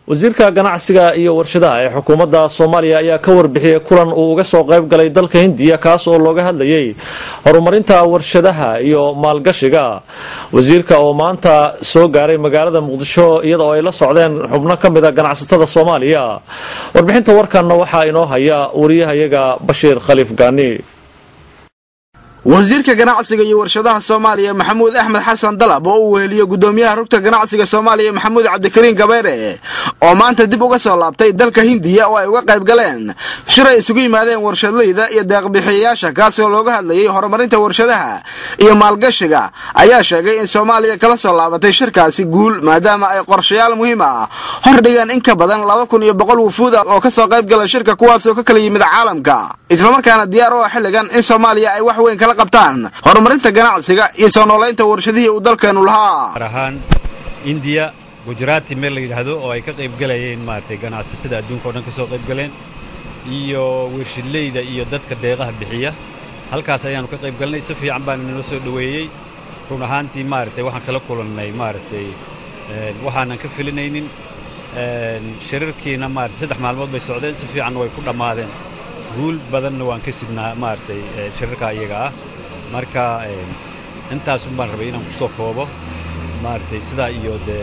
wasiirka ganacsiga iyo warshadaha ee xukuumadda soomaaliya ayaa ka warbixiyey kulan uu uga soo qayb galay dalka hindiya kaas oo looga hadlayay horumarinta warshadaha iyo maalgashiga wasiirka oo maanta soo gaaray magaalada muqdisho iyada oo ay la socdeen xubno ka mid a ganacsatada soomaaliya warbixinta warkanna waxaa inoo haya wariyahayaga bashiir khaliif gaani wasiirka ganacsiga iyo warshadaha soomaaliya maxamuud axmed xasan dalab oo uu weheliyo gudoomiyaha rugta ganacsiga soomaaliya maxamuud cabdikariin gabeere oo maanta dib uga soo laabtay dalka hindiya oo ay uga qayb galeen shir ay isugu yimaadeen warshadleyda iyo deeqbixiyayaasha kaasoo looga hadlayay horumarinta warshadaha iyo maalgashiga ayaa sheegay in soomaaliya kala soo laabatay shirkaasi guul maadaama ay qorshayaal muhiim ah hordhigeen in ka badan laba kun iyo boqol wufuud ah oo kasoo qayb gala shirka kuwaasoo ka kala yimid caalamka islamarkaana diyaar u ah xilligan in soomaaliya ay wax weyn kala qabtaan horumarinta ganacsiga iyo soo noolaynta warshadihii uu dalkeenu lahaa gaar ahaan indiya gujaraati meel la yidhaahdo oo ay ka qayb galayeen maaragtay ganacsatada adduunka o dhan ka soo qayb galeen iyo wershadleyda iyo dadka deeqaha bixiya halkaas ayaannu ka qayb galnay si fiican baana noo soo dhoweeyey run ahaantii maaragtay waxaan kala kulannay maaragtay waxaanan ka filinaynin shirarkiina maaragtay saddex maalmood bay socdeen si fiicanna way ku dhammaadeen guul badanna waan ka sidnaa maaragtay shirarka iyaga ah marka intaasun baan rabay inaan ku soo koobo maaragtay sidaa iyo dee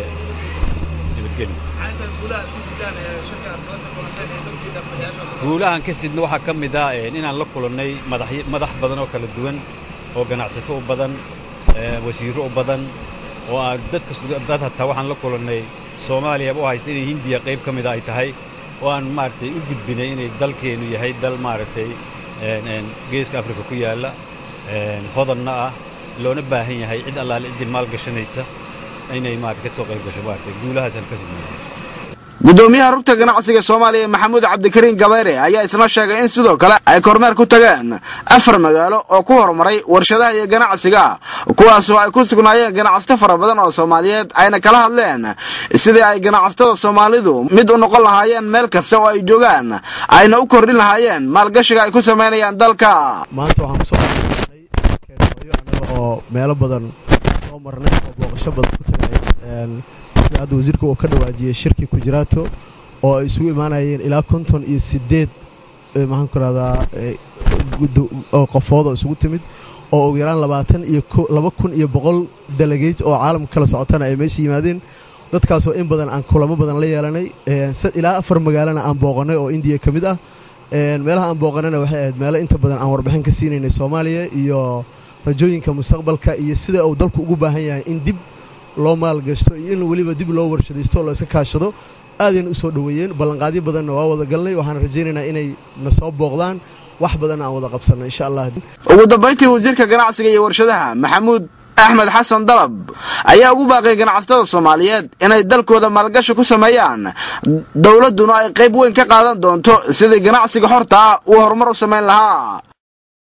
guulahan ka sidna waxaa ka mid ah inaan la kulannay madax badan oo kala duwan oo ganacsato u badan wasiirro u badan oo aan dadkadad hataa waxaan la kulannay soomaaliya u haysta inay hindiya qayb ka mida ay tahay oo aan maaragtay u gudbinay inay dalkeennu yahay dal maaragtay geeska afrika ku yaalla hodanna ah loona baahan yahay cid allaale ciddii maal gashanaysa inay maarata ka soo qayb gasho maaragtay guulahaasaan ka sidnay gudoomiyaha rugta ganacsiga soomaaliya maxamuud cabdikariin gabayre ayaa isna sheegay in sidoo kale ay kormeer ku tageen afar magaalo oo ku horumaray warshadaha iyo ganacsiga kuwaasoo ay ku sugnaayeen ganacsato fara badan oo soomaaliyeed ayna kala hadleen sidii ay ganacsatada soomaalidu mid u noqon lahaayeen meel kasta oo ay joogaan ayna u kordhin lahaayeen maalgashiga ay ku samaynayaan dalka maanta waxaan kusoo keenooyo annaga oo meelo badan soo marnay oo booqasho badan ku tagay hadda wasiirka uu ka dhawaajiyey shirkii kujiraato oo ay isugu imaanayeen ilaa konton iyo sideed maxaan ku rahdaa qofood oo isugu timid oo ugu yaraan labaatan iyo laba kun iyo boqol dalageej oo caalamka kala socotana ay meesha yimaadeen dadkaasoo in badan aan kulamo badan la yeelanay ilaa afar magaalana aan booqanay oo indiya ka mid ah meelaha aan booqanayna waxay ahayd meelo inta badan aan warbixin ka siinaynay soomaaliya iyo rajooyinka mustaqbalka iyo sida uu dalku ugu baahan yahay in dib loo maalgashto iyo in weliba dib loo warshadaysto oo la iska kaashado aadayna u soo dhoweeyeen ballanqaadyo badanna waa wada galnay waxaan rajaynaynaa inay na soo booqdaan wax badanna aan wada qabsanno insha allah ugu dambayntii wasiirka ganacsiga iyo warshadaha maxamuud axmed xasan dalab ayaa ugu baaqay ganacsatada soomaaliyeed inay dalkooda maalgashi ku sameeyaan dowladduna ay qayb weyn ka qaadan doonto sidii ganacsiga horta ah uu horumar u samayn lahaa